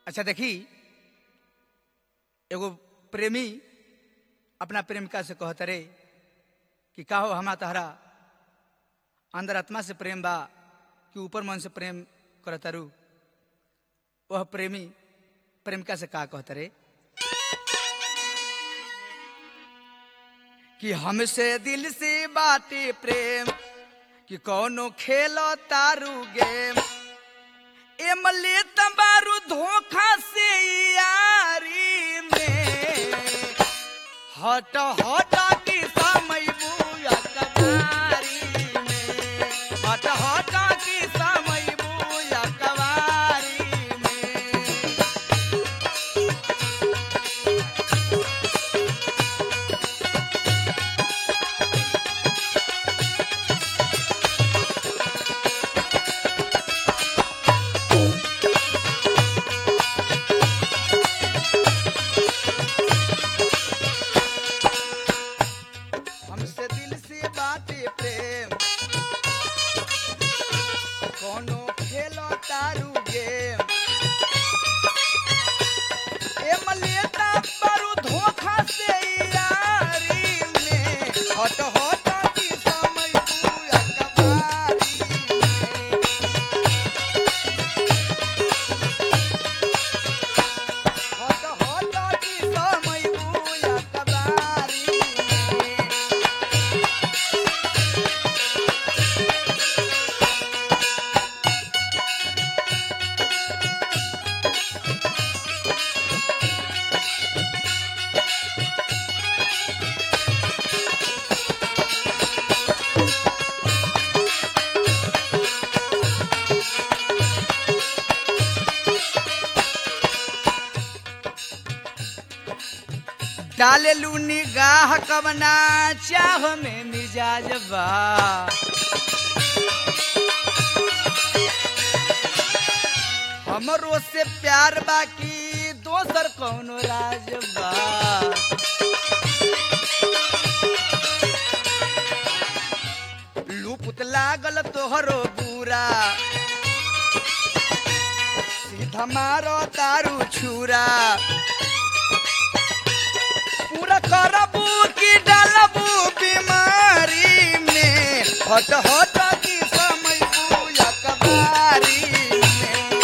अच्छा देखी एगो प्रेमी अपना प्रेमिका से कहत रे कि का हो हमा तहरा अंदर आत्मा से प्रेम बा कि ऊपर मन से प्रेम करतारू वह प्रेमी प्रेमिका से का कहत रे कि हमसे दिल से बाटे प्रेम कि कौनो खेलो तारू गेम एमले तबारू धोखा से यारी में हट हट की समय बुया कवारी में हट हट की समय बुया कवारी में हमसे दिल से बाटे प्रेम कोनो खेलो तारू गेम ए मलेता परू धोखा से यारी में हट हट की समय बुया कबारी में हट हट की समय बुया कबारी में डाले लू निगाह कवना चाह में मिजाज बा हमरो से प्यार बाकी दोसर कौनो राज बा लूपुत लागल तोहरो बुरा सीधा मारो तारू छुरा पूरा करबू की डालबू बीमारी में हट हट की समय बुया कबारी में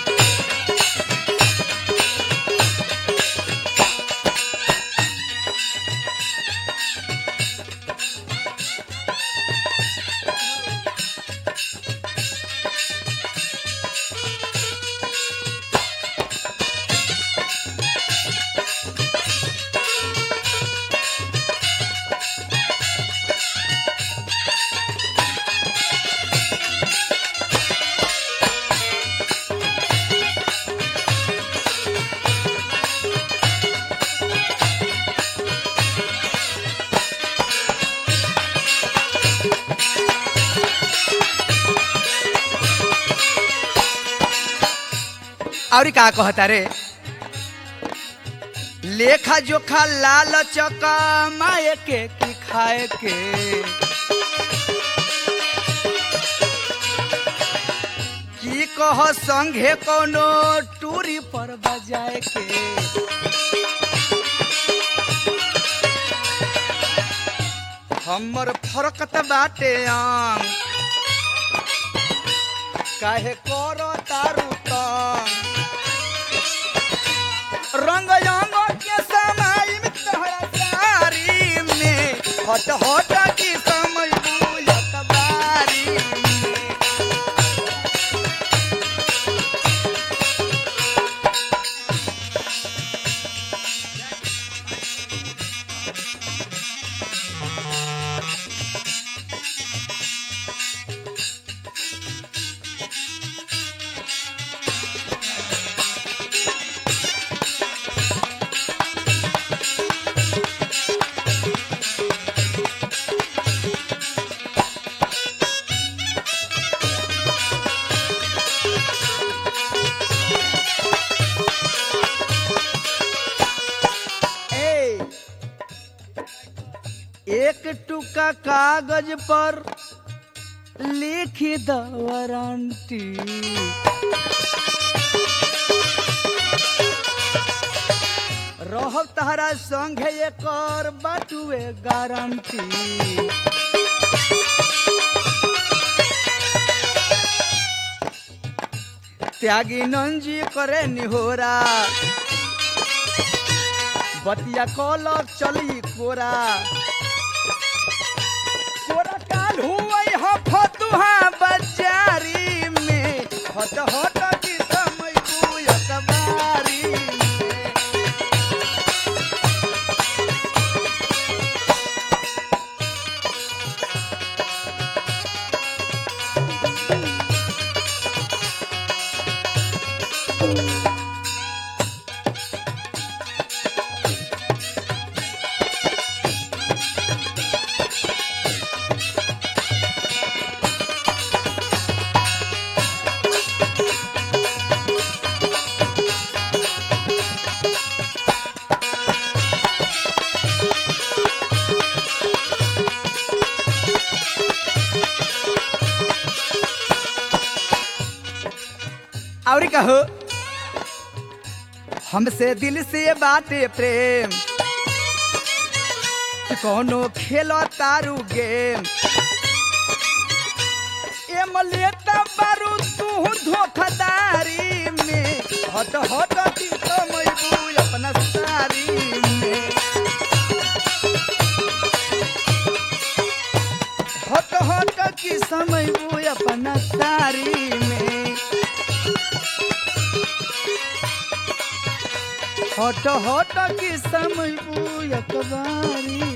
और का कहता रे लेखा जोखा लाल चका माए के की खाए के की कह संघे कोनो टूरी पर बजाए के हमर फरकत बाटे आंग काहे करो तारू तंग रंग रंग के समय में तोहरा सारी में हट हट की समय बुलत बारी में ए, एक टुका कागज पर लिखी द वारंटी रहब तहरा संगे एकर बाटुए गारंटी त्यागी नंजी करे निहोरा बतिया कलक चली कोरा कोरा काल हुई हो फतुहा बाजारी में हट हट की समय बुयक बारी में और कहो हमसे दिल से बाटे प्रेम कि कोनो खेलो तारू गेम एम लेता बारू तू धोखादारी में हट हट की समय बुई अपना सारी में हट हट की समय बुई अपना सारी में हट हट की समय बुई अखबारी